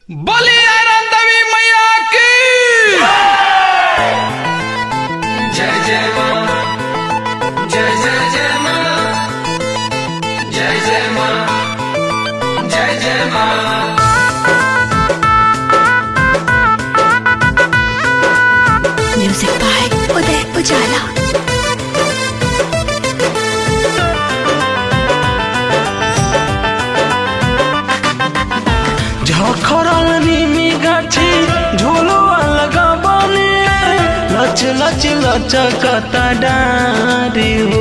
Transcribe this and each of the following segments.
बलि आनंद देवी मैया की जय जय माँ जय जय जय माँ जय जय माँ जय जय माँ म्यूजिक बाय उदय उजाला ঝখরল নিমি গাছি ঝুলো लगाबने लच लच लचकता डारी हो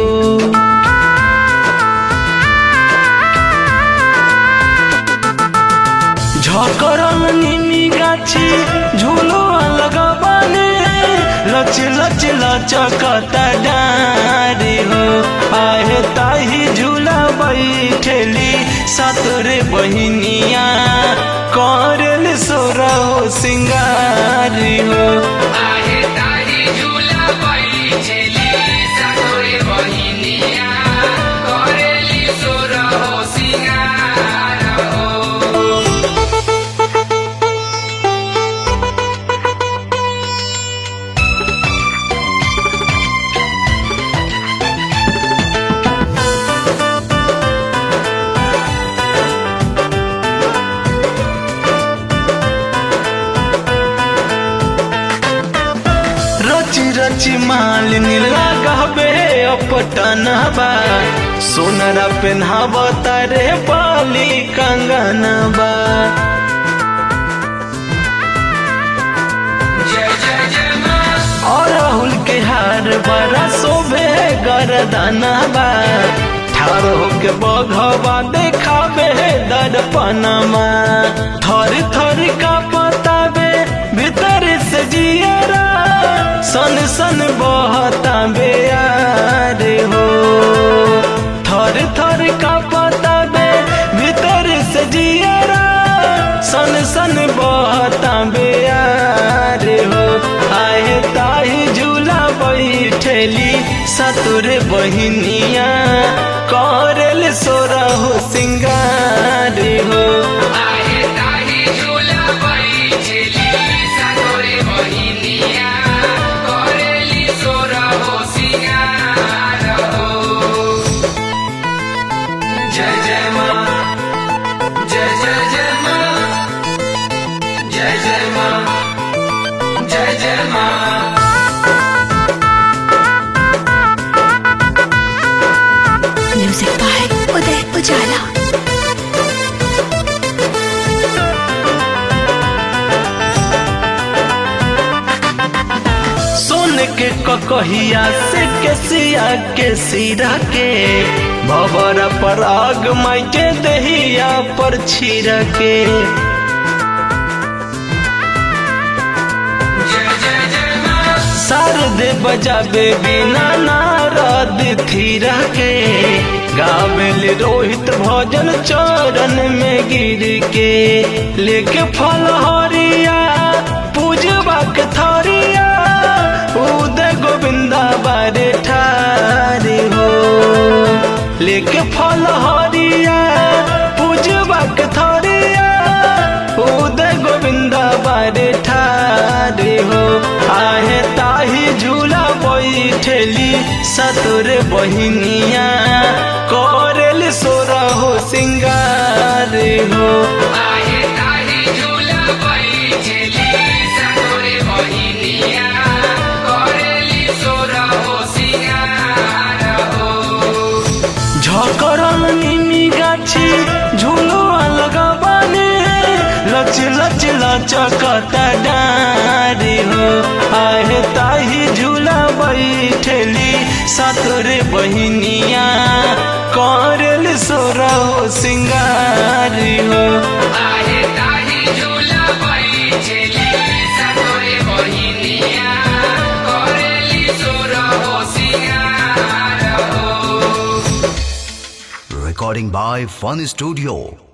ঝকরল নিমি গাছি ঝুলো लगाबने लच लच लचकता डारी हो आहे ताही झूला बैठेली सतरे बहिनिया करल सोरा हो सिंगारी हो आहे ताही झूला बैठेली सातोरे बहिनिया करेली सोर हो सिंगार हो रची रची मालिनी लागबे अपटनबा सोनरा पेन्हाब तारे बाली कंगनबा जय जय जय माँ और राहुल के हार बड़ा शोभे गरदनबा ठार होके बघवा देखाबे दर्पणमा थर थर का पताबे भीतर से जियरा सन सन बहता बेयार हो थर थर का पताबे भीतर से जियरा सन सन बहता बेयार हो आए ताही झूला बैठेली सतुर बहिनिया करल सोरा हो सिंगार हो आहे ताही झूला बैठेली सातोरे बहिनिया करेली सोर हो सिंगार हो जय जय माँ जय जय जय माँ जय जय माँ जय जय माँ म्यूजिक बाय उदय उजाला सोन के ककहिया से केसिया के सिरा के भवरा पर आग माई के दहिया पर छिरा के जय जय जय माँ शारदे बजाबे बिना नारद थीरा के गावेल रोहित भजन चरण में गिर के लेके फल हरिया पूजबा के थरिया उदय गोविंदा बारे ठारी हो लेके फल हरिया पूजबा के थरिया उदय गोविंदा बारे ठारे हो आहे ताही झूला बैठेली सतुर बहिनिया करल सोरा हो सिंगार हो आहे ताही झूला बैठेली सातोरे बहिनिया करेली सोर हो सिंगार हो झकरल निमी गाछी झूलो लगाबने लच लच लचकता डारी हो आहे ताही झूला बैठेली सतुर बहिनिया करल सोरा हो सिंगारी हो आहे ताही झूला बैठेली सातोरे बहिनिया करेली सोर हो सिंगार हो Recording by Fun Studio.